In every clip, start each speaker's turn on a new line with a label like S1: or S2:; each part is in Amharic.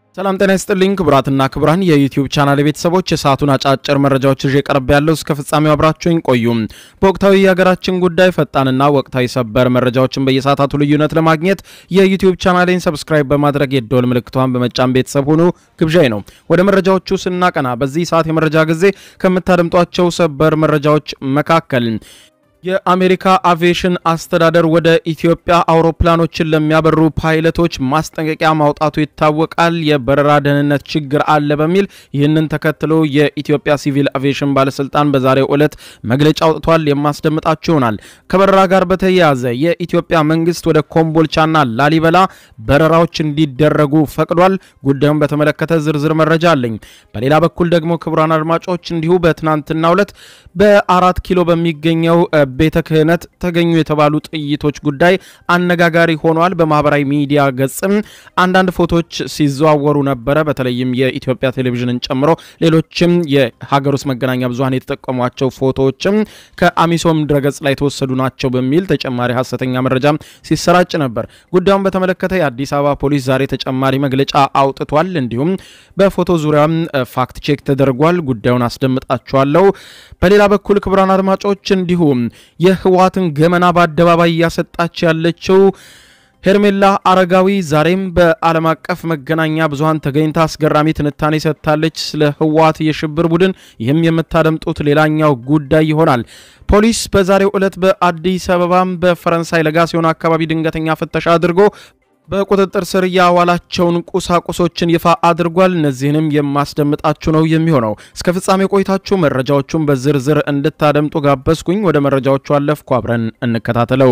S1: ሰላም ጤና ይስጥልኝ ክቡራትና ክቡራን የዩቲዩብ ቻናል ቤተሰቦች የሰዓቱን አጫጭር መረጃዎች ይዤ ቀርብ ያለው እስከ ፍጻሜው አብራችሁኝ ቆዩ። በወቅታዊ የሀገራችን ጉዳይ ፈጣንና ወቅታዊ ሰበር መረጃዎችን በየሰዓታቱ ልዩነት ለማግኘት የዩቲዩብ ቻናሌን ሰብስክራይብ በማድረግ የደወል ምልክቷን በመጫን ቤተሰብ ሁኑ ግብዣይ ነው። ወደ መረጃዎቹ ስናቀና በዚህ ሰዓት የመረጃ ጊዜ ከምታደምጧቸው ሰበር መረጃዎች መካከል የአሜሪካ አቪዬሽን አስተዳደር ወደ ኢትዮጵያ አውሮፕላኖችን ለሚያበሩ ፓይለቶች ማስጠንቀቂያ ማውጣቱ ይታወቃል። የበረራ ደህንነት ችግር አለ በሚል ይህንን ተከትሎ የኢትዮጵያ ሲቪል አቪዬሽን ባለስልጣን በዛሬው ዕለት መግለጫ አውጥቷል። የማስደምጣችሁ ይሆናል። ከበረራ ጋር በተያያዘ የኢትዮጵያ መንግስት ወደ ኮምቦልቻና ላሊበላ በረራዎች እንዲደረጉ ፈቅዷል። ጉዳዩን በተመለከተ ዝርዝር መረጃ አለኝ። በሌላ በኩል ደግሞ ክቡራን አድማጮች እንዲሁ በትናንትናው ዕለት በአራት ኪሎ በሚገኘው ቤተ ክህነት ተገኙ የተባሉ ጥይቶች ጉዳይ አነጋጋሪ ሆኗል። በማህበራዊ ሚዲያ ገጽም አንዳንድ ፎቶዎች ሲዘዋወሩ ነበረ። በተለይም የኢትዮጵያ ቴሌቪዥንን ጨምሮ ሌሎችም የሀገር ውስጥ መገናኛ ብዙኃን የተጠቀሟቸው ፎቶዎችም ከአሚሶም ድረገጽ ላይ የተወሰዱ ናቸው በሚል ተጨማሪ ሀሰተኛ መረጃ ሲሰራጭ ነበር። ጉዳዩን በተመለከተ የአዲስ አበባ ፖሊስ ዛሬ ተጨማሪ መግለጫ አውጥቷል። እንዲሁም በፎቶ ዙሪያም ፋክት ቼክ ተደርጓል። ጉዳዩን አስደምጣችኋለሁ። በሌላ በኩል ክቡራን አድማጮች እንዲሁም የህወሓትን ገመና በአደባባይ እያሰጣች ያለችው ሄርሜላ አረጋዊ ዛሬም በዓለም አቀፍ መገናኛ ብዙኃን ተገኝታ አስገራሚ ትንታኔ ሰጥታለች ስለ ህወሓት የሽብር ቡድን። ይህም የምታደምጡት ሌላኛው ጉዳይ ይሆናል። ፖሊስ በዛሬው ዕለት በአዲስ አበባም በፈረንሳይ ለጋሲዮን አካባቢ ድንገተኛ ፍተሻ አድርጎ በቁጥጥር ስር ያዋላቸውን ቁሳቁሶችን ይፋ አድርጓል። እነዚህንም የማስደምጣችሁ ነው የሚሆነው። እስከ ፍጻሜ ቆይታችሁ መረጃዎቹን በዝርዝር እንድታደምጡ ጋበዝኩኝ። ወደ መረጃዎቹ አለፍኩ። አብረን እንከታተለው።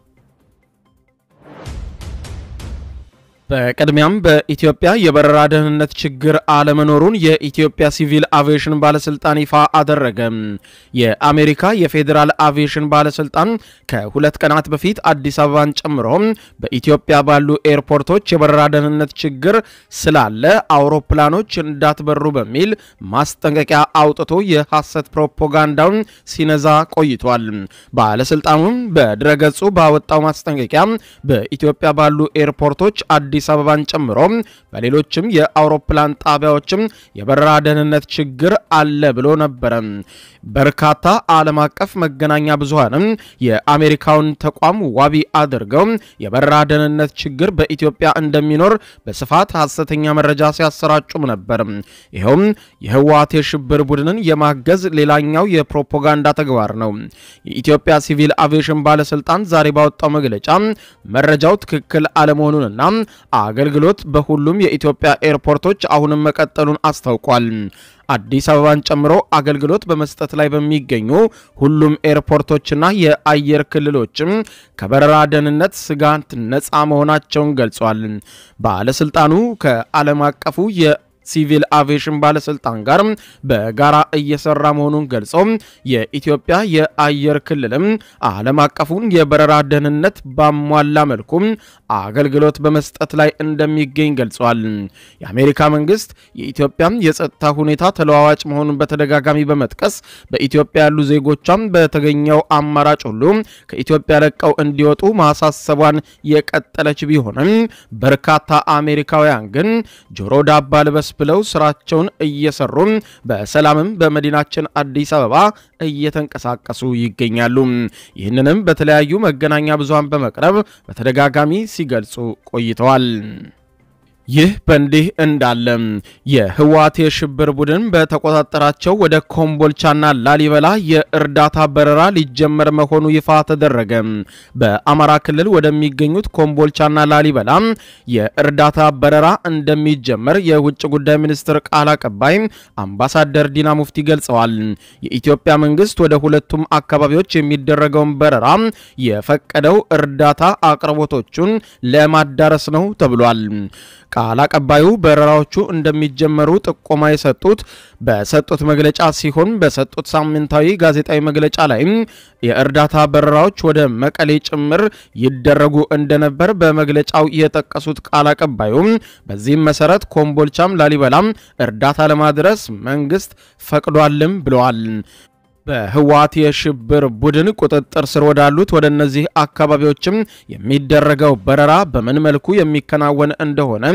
S1: በቅድሚያም በኢትዮጵያ የበረራ ደህንነት ችግር አለመኖሩን የኢትዮጵያ ሲቪል አቪዬሽን ባለስልጣን ይፋ አደረገ። የአሜሪካ የፌዴራል አቪዬሽን ባለስልጣን ከሁለት ቀናት በፊት አዲስ አበባን ጨምሮ በኢትዮጵያ ባሉ ኤርፖርቶች የበረራ ደህንነት ችግር ስላለ አውሮፕላኖች እንዳትበሩ በሚል ማስጠንቀቂያ አውጥቶ የሐሰት ፕሮፓጋንዳውን ሲነዛ ቆይቷል። ባለስልጣኑም በድረገጹ ባወጣው ማስጠንቀቂያ በኢትዮጵያ ባሉ ኤርፖርቶች አዲስ አበባን ጨምሮ በሌሎችም የአውሮፕላን ጣቢያዎችም የበረራ ደህንነት ችግር አለ ብሎ ነበረ። በርካታ ዓለም አቀፍ መገናኛ ብዙሃንም የአሜሪካውን ተቋም ዋቢ አድርገው የበረራ ደህንነት ችግር በኢትዮጵያ እንደሚኖር በስፋት ሐሰተኛ መረጃ ሲያሰራጩም ነበር። ይኸውም የህወሓት የሽብር ቡድንን የማገዝ ሌላኛው የፕሮፓጋንዳ ተግባር ነው። የኢትዮጵያ ሲቪል አቪዬሽን ባለስልጣን ዛሬ ባወጣው መግለጫ መረጃው ትክክል አለመሆኑንና አገልግሎት በሁሉም የኢትዮጵያ ኤርፖርቶች አሁንም መቀጠሉን አስታውቋል። አዲስ አበባን ጨምሮ አገልግሎት በመስጠት ላይ በሚገኙ ሁሉም ኤርፖርቶችና የአየር ክልሎችም ከበረራ ደህንነት ስጋት ነፃ መሆናቸውን ገልጿል። ባለስልጣኑ ከዓለም አቀፉ የ ሲቪል አቪዬሽን ባለስልጣን ጋር በጋራ እየሰራ መሆኑን ገልጾ የኢትዮጵያ የአየር ክልልም ዓለም አቀፉን የበረራ ደህንነት ባሟላ መልኩ አገልግሎት በመስጠት ላይ እንደሚገኝ ገልጿል። የአሜሪካ መንግስት የኢትዮጵያ የጸጥታ ሁኔታ ተለዋዋጭ መሆኑን በተደጋጋሚ በመጥቀስ በኢትዮጵያ ያሉ ዜጎቿም በተገኘው አማራጭ ሁሉ ከኢትዮጵያ ለቀው እንዲወጡ ማሳሰቧን የቀጠለች ቢሆንም በርካታ አሜሪካውያን ግን ጆሮ ዳባ ልበስ ብለው ስራቸውን እየሰሩ በሰላምም በመዲናችን አዲስ አበባ እየተንቀሳቀሱ ይገኛሉ። ይህንንም በተለያዩ መገናኛ ብዙሃን በመቅረብ በተደጋጋሚ ሲገልጹ ቆይተዋል። ይህ በእንዲህ እንዳለ የህወሓት የሽብር ቡድን በተቆጣጠራቸው ወደ ኮምቦልቻና ላሊበላ የእርዳታ በረራ ሊጀመር መሆኑ ይፋ ተደረገ። በአማራ ክልል ወደሚገኙት ኮምቦልቻና ላሊበላ የእርዳታ በረራ እንደሚጀመር የውጭ ጉዳይ ሚኒስትር ቃል አቀባይ አምባሳደር ዲና ሙፍቲ ገልጸዋል። የኢትዮጵያ መንግስት ወደ ሁለቱም አካባቢዎች የሚደረገውን በረራ የፈቀደው እርዳታ አቅርቦቶቹን ለማዳረስ ነው ተብሏል። ቃል አቀባዩ በረራዎቹ እንደሚጀመሩ ጥቆማ የሰጡት በሰጡት መግለጫ ሲሆን በሰጡት ሳምንታዊ ጋዜጣዊ መግለጫ ላይም የእርዳታ በረራዎች ወደ መቀሌ ጭምር ይደረጉ እንደነበር በመግለጫው የጠቀሱት ቃል አቀባዩ በዚህም መሰረት ኮምቦልቻም ላሊበላም እርዳታ ለማድረስ መንግስት ፈቅዷልም ብለዋል። በህወሓት የሽብር ቡድን ቁጥጥር ስር ወዳሉት ወደ እነዚህ አካባቢዎችም የሚደረገው በረራ በምን መልኩ የሚከናወን እንደሆነ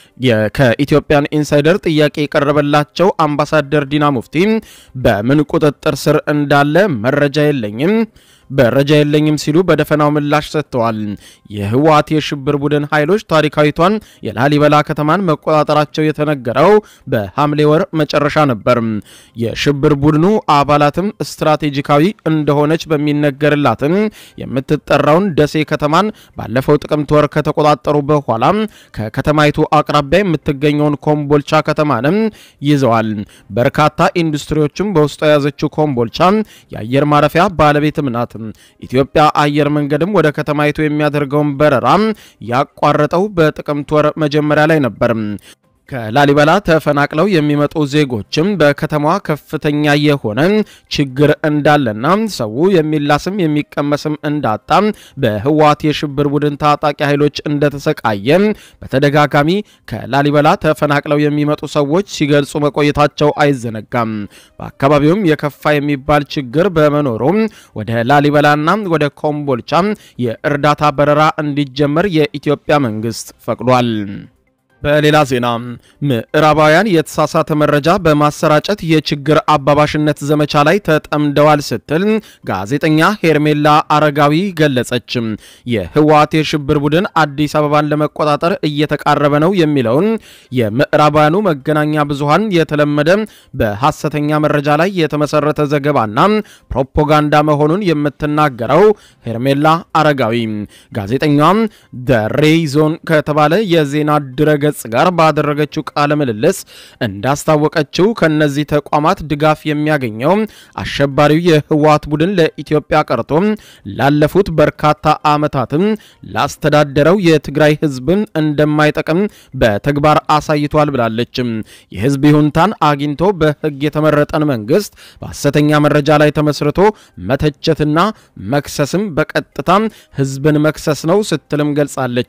S1: ከኢትዮጵያን ኢንሳይደር ጥያቄ የቀረበላቸው አምባሳደር ዲና ሙፍቲ በምን ቁጥጥር ስር እንዳለ መረጃ የለኝም መረጃ የለኝም ሲሉ በደፈናው ምላሽ ሰጥተዋል። የህወሓት የሽብር ቡድን ኃይሎች ታሪካዊቷን የላሊበላ ከተማን መቆጣጠራቸው የተነገረው በሐምሌ ወር መጨረሻ ነበር። የሽብር ቡድኑ አባላትም ስትራቴጂካዊ እንደሆነች በሚነገርላትን የምትጠራውን ደሴ ከተማን ባለፈው ጥቅምት ወር ከተቆጣጠሩ በኋላ ከከተማይቱ አቅራቢያ የምትገኘውን ኮምቦልቻ ከተማንም ይዘዋል። በርካታ ኢንዱስትሪዎችም በውስጡ የያዘችው ኮምቦልቻ የአየር ማረፊያ ባለቤትም ናት። ኢትዮጵያ አየር መንገድም ወደ ከተማይቱ የሚያደርገውን በረራ ያቋረጠው በጥቅምት ወር መጀመሪያ ላይ ነበር። ከላሊበላ ተፈናቅለው የሚመጡ ዜጎችም በከተማዋ ከፍተኛ የሆነ ችግር እንዳለና ሰው የሚላስም የሚቀመስም እንዳጣ በህወሓት የሽብር ቡድን ታጣቂ ኃይሎች እንደተሰቃየ በተደጋጋሚ ከላሊበላ ተፈናቅለው የሚመጡ ሰዎች ሲገልጹ መቆየታቸው አይዘነጋም። በአካባቢውም የከፋ የሚባል ችግር በመኖሩ ወደ ላሊበላና ወደ ኮምቦልቻ የእርዳታ በረራ እንዲጀመር የኢትዮጵያ መንግስት ፈቅዷል። በሌላ ዜና ምዕራባውያን የተሳሳተ መረጃ በማሰራጨት የችግር አባባሽነት ዘመቻ ላይ ተጠምደዋል ስትል ጋዜጠኛ ሄርሜላ አረጋዊ ገለጸች። የህወሓት የሽብር ቡድን አዲስ አበባን ለመቆጣጠር እየተቃረበ ነው የሚለውን የምዕራባውያኑ መገናኛ ብዙሃን የተለመደ በሐሰተኛ መረጃ ላይ የተመሰረተ ዘገባና ፕሮፓጋንዳ መሆኑን የምትናገረው ሄርሜላ አረጋዊ ጋዜጠኛዋም ሬይ ዞን ከተባለ የዜና ድረገ ገጽ ጋር ባደረገችው ቃለ ምልልስ እንዳስታወቀችው ከነዚህ ተቋማት ድጋፍ የሚያገኘው አሸባሪው የህወሓት ቡድን ለኢትዮጵያ ቀርቶ ላለፉት በርካታ ዓመታትም ላስተዳደረው የትግራይ ህዝብን እንደማይጠቅም በተግባር አሳይቷል ብላለች። የህዝብ ይሁንታን አግኝቶ በህግ የተመረጠን መንግስት በሐሰተኛ መረጃ ላይ ተመስርቶ መተቸትና መክሰስም በቀጥታ ህዝብን መክሰስ ነው ስትልም ገልጻለች።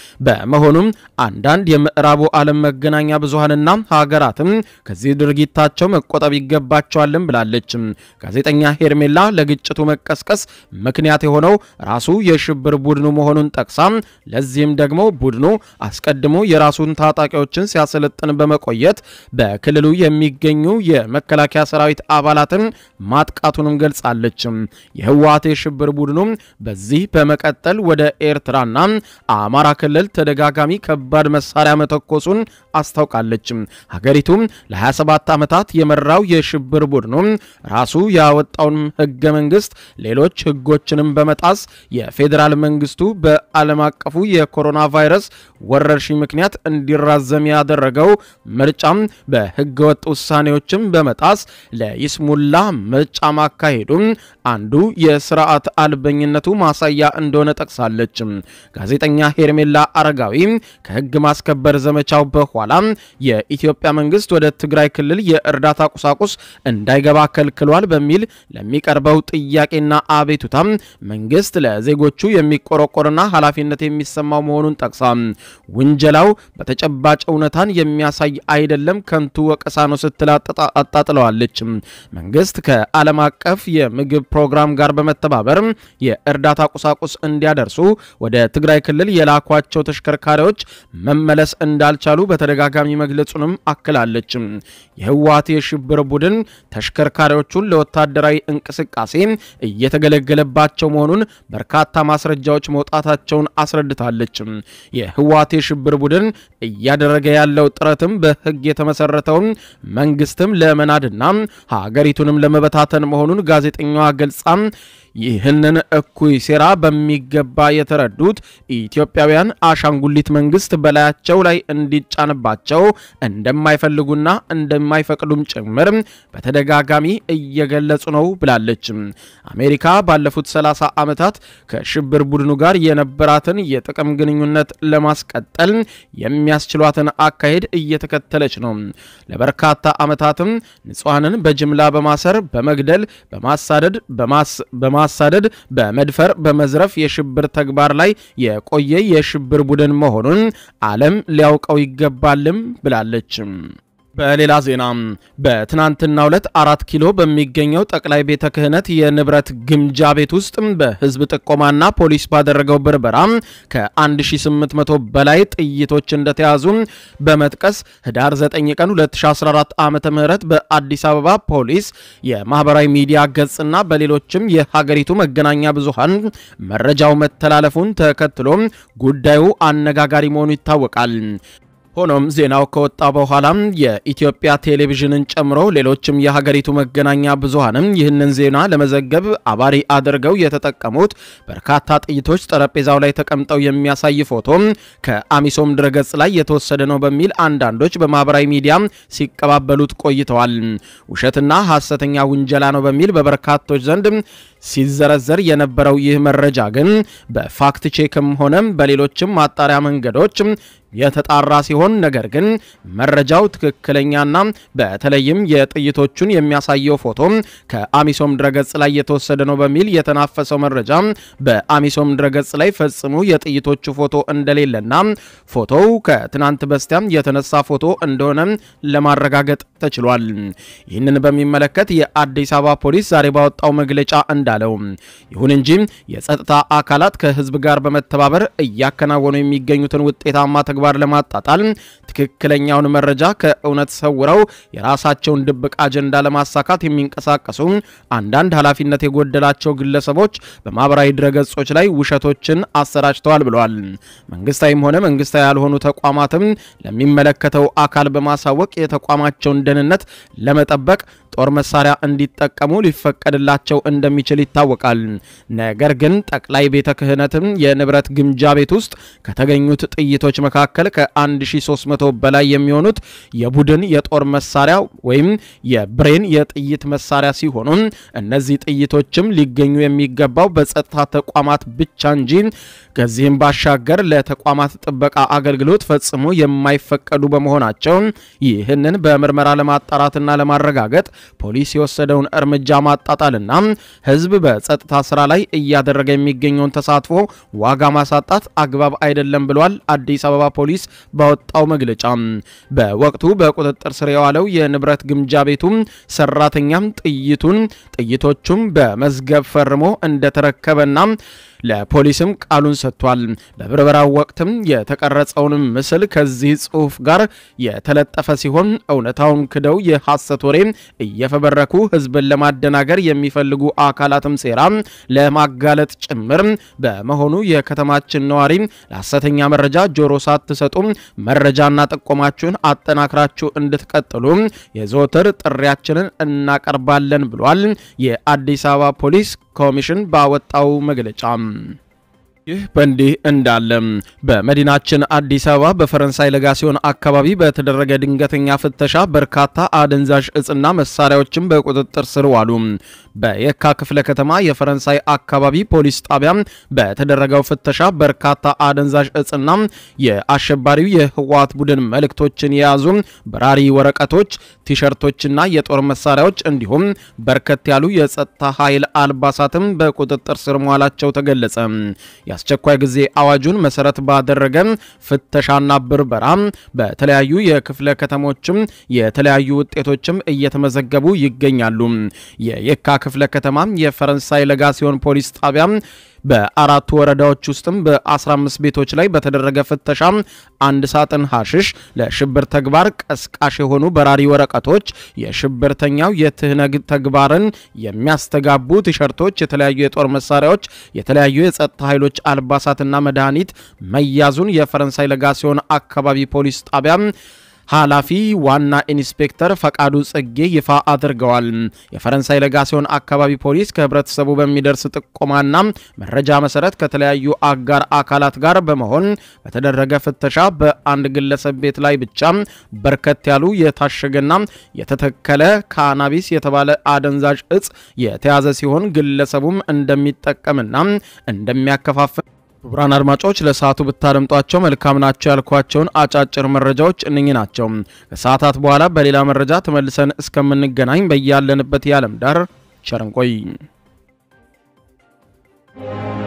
S1: በመሆኑም አንዳንድ የምዕራቡ ዓለም መገናኛ ብዙሃንና ሀገራትም ከዚህ ድርጊታቸው መቆጠብ ይገባቸዋልም ብላለች። ጋዜጠኛ ሄርሜላ ለግጭቱ መቀስቀስ ምክንያት የሆነው ራሱ የሽብር ቡድኑ መሆኑን ጠቅሳ ለዚህም ደግሞ ቡድኑ አስቀድሞ የራሱን ታጣቂዎችን ሲያሰለጥን በመቆየት በክልሉ የሚገኙ የመከላከያ ሰራዊት አባላትን ማጥቃቱንም ገልጻለች። የህወሓት የሽብር ቡድኑ በዚህ በመቀጠል ወደ ኤርትራና አማራ ክልል ተደጋጋሚ ከባድ መሳሪያ መተኮሱን አስታውቃለች። ሀገሪቱ ለ27 ዓመታት የመራው የሽብር ቡድኑ ራሱ ያወጣውን ህገ መንግስት፣ ሌሎች ህጎችንም በመጣስ የፌዴራል መንግስቱ በዓለም አቀፉ የኮሮና ቫይረስ ወረርሽኝ ምክንያት እንዲራዘም ያደረገው ምርጫም በህገ ወጥ ውሳኔዎችም በመጣስ ለይስሙላ ምርጫ ማካሄዱ አንዱ የስርዓት አልበኝነቱ ማሳያ እንደሆነ ጠቅሳለች። ጋዜጠኛ ሄርሜላ አረጋዊ ከህግ ማስከበር ዘመቻው በኋላ የኢትዮጵያ መንግስት ወደ ትግራይ ክልል የእርዳታ ቁሳቁስ እንዳይገባ ከልክሏል በሚል ለሚቀርበው ጥያቄና አቤቱታ መንግስት ለዜጎቹ የሚቆረቆርና ኃላፊነት የሚሰማው መሆኑን ጠቅሳ ውንጀላው በተጨባጭ እውነታን የሚያሳይ አይደለም፣ ከንቱ ወቀሳ ነው ስትል አጣጥለዋለች። መንግስት ከዓለም አቀፍ የምግብ ፕሮግራም ጋር በመተባበር የእርዳታ ቁሳቁስ እንዲያደርሱ ወደ ትግራይ ክልል የላኳቸው ተሽከርካሪዎች መመለስ እንዳልቻሉ በተደጋጋሚ መግለጹንም አክላለች። የህወሓት የሽብር ቡድን ተሽከርካሪዎቹን ለወታደራዊ እንቅስቃሴ እየተገለገለባቸው መሆኑን በርካታ ማስረጃዎች መውጣታቸውን አስረድታለች። የህወሓት የሽብር ቡድን እያደረገ ያለው ጥረትም በህግ የተመሰረተውን መንግስትም ለመናድና ሀገሪቱንም ለመበታተን መሆኑን ጋዜጠኛዋ ገልጻ ይህንን እኩይ ሴራ በሚገባ የተረዱት ኢትዮጵያውያን አሻንጉሊት መንግስት በላያቸው ላይ እንዲጫንባቸው እንደማይፈልጉና እንደማይፈቅዱም ጭምር በተደጋጋሚ እየገለጹ ነው ብላለች። አሜሪካ ባለፉት 30 ዓመታት ከሽብር ቡድኑ ጋር የነበራትን የጥቅም ግንኙነት ለማስቀጠል የሚያስችሏትን አካሄድ እየተከተለች ነው። ለበርካታ ዓመታትም ንጹሐንን በጅምላ በማሰር በመግደል በማሳደድ በማሳደድ በመድፈር በመዝረፍ የሽብር ተግባር ላይ የቆየ የሽብር ቡድን መሆኑን ዓለም ሊያውቀው ይገባልም ብላለች። በሌላ ዜና በትናንትናው ዕለት አራት ኪሎ በሚገኘው ጠቅላይ ቤተ ክህነት የንብረት ግምጃ ቤት ውስጥ በህዝብ ጥቆማና ፖሊስ ባደረገው ብርበራ ከ1800 በላይ ጥይቶች እንደተያዙ በመጥቀስ ህዳር 9 ቀን 2014 ዓ ም በአዲስ አበባ ፖሊስ የማህበራዊ ሚዲያ ገጽና በሌሎችም የሀገሪቱ መገናኛ ብዙሃን መረጃው መተላለፉን ተከትሎ ጉዳዩ አነጋጋሪ መሆኑ ይታወቃል። ሆኖም ዜናው ከወጣ በኋላም የኢትዮጵያ ቴሌቪዥንን ጨምሮ ሌሎችም የሀገሪቱ መገናኛ ብዙሃንም ይህንን ዜና ለመዘገብ አባሪ አድርገው የተጠቀሙት በርካታ ጥይቶች ጠረጴዛው ላይ ተቀምጠው የሚያሳይ ፎቶ ከአሚሶም ድረገጽ ላይ የተወሰደ ነው በሚል አንዳንዶች በማህበራዊ ሚዲያ ሲቀባበሉት ቆይተዋል። ውሸትና ሐሰተኛ ውንጀላ ነው በሚል በበርካቶች ዘንድ ሲዘረዘር የነበረው ይህ መረጃ ግን በፋክት ቼክም ሆነም በሌሎችም ማጣሪያ መንገዶች የተጣራ ሲሆን ነገር ግን መረጃው ትክክለኛና በተለይም የጥይቶቹን የሚያሳየው ፎቶ ከአሚሶም ድረገጽ ላይ የተወሰደ ነው በሚል የተናፈሰው መረጃ በአሚሶም ድረገጽ ላይ ፈጽሞ የጥይቶቹ ፎቶ እንደሌለና ፎቶው ከትናንት በስቲያም የተነሳ ፎቶ እንደሆነ ለማረጋገጥ ተችሏል። ይህንን በሚመለከት የአዲስ አበባ ፖሊስ ዛሬ ባወጣው መግለጫ እንዳለው ይሁን እንጂ የጸጥታ አካላት ከህዝብ ጋር በመተባበር እያከናወኑ የሚገኙትን ውጤታማ ተግባር ለማጣጣል ትክክለኛውን መረጃ ከእውነት ሰውረው የራሳቸውን ድብቅ አጀንዳ ለማሳካት የሚንቀሳቀሱ አንዳንድ ኃላፊነት የጎደላቸው ግለሰቦች በማህበራዊ ድረገጾች ላይ ውሸቶችን አሰራጭተዋል ብለዋል። መንግስታዊም ሆነ መንግስታዊ ያልሆኑ ተቋማትም ለሚመለከተው አካል በማሳወቅ የተቋማቸውን ደህንነት ለመጠበቅ ጦር መሳሪያ እንዲጠቀሙ ሊፈቀድላቸው እንደሚችል ይታወቃል። ነገር ግን ጠቅላይ ቤተ ክህነትም የንብረት ግምጃ ቤት ውስጥ ከተገኙት ጥይቶች መካከል ከ1300 በላይ የሚሆኑት የቡድን የጦር መሳሪያ ወይም የብሬን የጥይት መሳሪያ ሲሆኑ እነዚህ ጥይቶችም ሊገኙ የሚገባው በጸጥታ ተቋማት ብቻ እንጂ ከዚህም ባሻገር ለተቋማት ጥበቃ አገልግሎት ፈጽሞ የማይፈቀዱ በመሆናቸው ይህንን በምርመራ ለማጣራትና ለማረጋገጥ ፖሊስ የወሰደውን እርምጃ ማጣጣልና ሕዝብ በጸጥታ ስራ ላይ እያደረገ የሚገኘውን ተሳትፎ ዋጋ ማሳጣት አግባብ አይደለም ብሏል። አዲስ አበባ ፖሊስ ባወጣው መግለጫ በወቅቱ በቁጥጥር ስር የዋለው የንብረት ግምጃ ቤቱም ሰራተኛም ጥይቱን ጥይቶቹም በመዝገብ ፈርሞ እንደተረከበና ለፖሊስም ቃሉን ሰጥቷል። በብርበራው ወቅትም የተቀረጸውን ምስል ከዚህ ጽሑፍ ጋር የተለጠፈ ሲሆን እውነታውን ክደው የሐሰት ወሬ እየፈበረኩ ህዝብን ለማደናገር የሚፈልጉ አካላትም ሴራ ለማጋለጥ ጭምር በመሆኑ የከተማችን ነዋሪ ለሐሰተኛ መረጃ ጆሮ ሳትሰጡ መረጃና ጥቆማችሁን አጠናክራችሁ እንድትቀጥሉ የዘወትር ጥሪያችንን እናቀርባለን ብሏል የአዲስ አበባ ፖሊስ ኮሚሽን ባወጣው መግለጫ። ይህ በእንዲህ እንዳለ በመዲናችን አዲስ አበባ በፈረንሳይ ለጋሲዮን አካባቢ በተደረገ ድንገተኛ ፍተሻ በርካታ አደንዛዥ እጽና መሳሪያዎችን በቁጥጥር ስር ዋሉ። በየካ ክፍለ ከተማ የፈረንሳይ አካባቢ ፖሊስ ጣቢያ በተደረገው ፍተሻ በርካታ አደንዛዥ እጽና የአሸባሪው የህወሓት ቡድን መልእክቶችን የያዙ በራሪ ወረቀቶች፣ ቲሸርቶችና የጦር መሳሪያዎች እንዲሁም በርከት ያሉ የጸጥታ ኃይል አልባሳትም በቁጥጥር ስር መዋላቸው ተገለጸ። የአስቸኳይ ጊዜ አዋጁን መሰረት ባደረገ ፍተሻና ብርበራ በተለያዩ የክፍለ ከተሞችም የተለያዩ ውጤቶችም እየተመዘገቡ ይገኛሉ። የየካ ክፍለ ከተማ የፈረንሳይ ለጋሲዮን ፖሊስ ጣቢያ በአራቱ ወረዳዎች ውስጥም በ15 ቤቶች ላይ በተደረገ ፍተሻ አንድ ሳጥን ሐሽሽ፣ ለሽብር ተግባር ቀስቃሽ የሆኑ በራሪ ወረቀቶች፣ የሽብርተኛው የትህነግ ተግባርን የሚያስተጋቡ ቲሸርቶች፣ የተለያዩ የጦር መሳሪያዎች፣ የተለያዩ የጸጥታ ኃይሎች አልባሳትና መድኃኒት መያዙን የፈረንሳይ ለጋሲዮን አካባቢ ፖሊስ ጣቢያ ኃላፊ ዋና ኢንስፔክተር ፈቃዱ ጽጌ ይፋ አድርገዋል። የፈረንሳይ ለጋሲዮን አካባቢ ፖሊስ ከህብረተሰቡ በሚደርስ ጥቆማና መረጃ መሰረት ከተለያዩ አጋር አካላት ጋር በመሆን በተደረገ ፍተሻ በአንድ ግለሰብ ቤት ላይ ብቻ በርከት ያሉ የታሸገና የተተከለ ካናቢስ የተባለ አደንዛዥ እጽ የተያዘ ሲሆን ግለሰቡም እንደሚጠቀምና እንደሚያከፋፍል ክቡራን አድማጮች ለሰዓቱ ብታደምጧቸው መልካም ናቸው ያልኳቸውን አጫጭር መረጃዎች እነኚህ ናቸው። ከሰዓታት በኋላ በሌላ መረጃ ተመልሰን እስከምንገናኝ በያለንበት የዓለም ዳር ቸር እንቆይ።